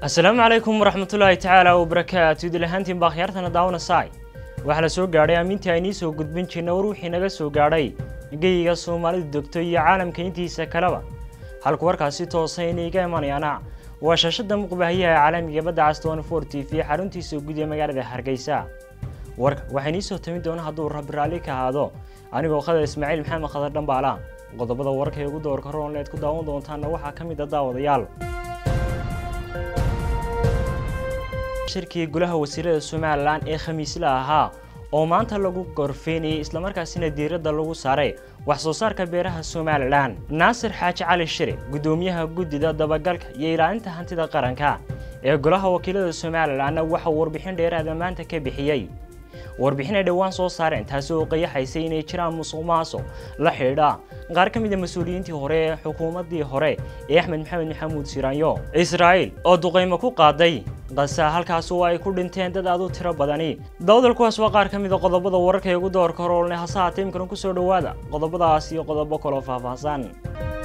asalaamu calaykum waraxmatullaahi tacaala wabarakaatu idil ahaantiin baa khiyaartana daawana saay waxaa la soo gaadhay aamintii aynii soo gudbin jirna war wixii naga soo gaadhay geyiga soomaalida degto iyo caalamka intiisa kaleba halku warkaasi toosa inayga imanayaana waa shaashada muqbahayaha caalamiga badda caston for t v xaruntiisa guud ee magaalada hargeysa warka waxaa inii soo tami doona hadduu rabbi raalli ka ahaado anigoo khadar ismaaciil maxamed khadar dhambaala qodobada warka ee ugu doorka roonleed ku daawan doontaana waxaa ka mid a daawadayaal shirkii golaha wasiirada somalilan ee khamiisla ahaa oo maanta lagu gorfeynayay islamarkaasina diiradda lagu saaray wax soo saarka beeraha somalilan naasir xaaji cali shire guddoomiyaha guddida dabagalka iyo ilaalinta hantida qaranka ee golaha wakiilada somalilanna waxauu warbixin dheeraada maanta ka bixiyey warbixin ay dhowaan soo saareen taasi oo qayaxaysay inay jiraan musuq maasuq la xidhiidha qaar ka mid a mas-uuliyiintii hore ee xukuumaddii hore ee axmed maxamed maxamuud siraanyo israa'iil oo duqaymo ku qaaday qasa halkaas oo ay ku dhinteen dad aad u tiro badani dawdal kuwaas waa qaar ka mid a qodobada wararka ee ugu doorka horoolne hase haatee imkana kusoo dhowaada qodobadaas iyo qodobo kaloo faahfaahsan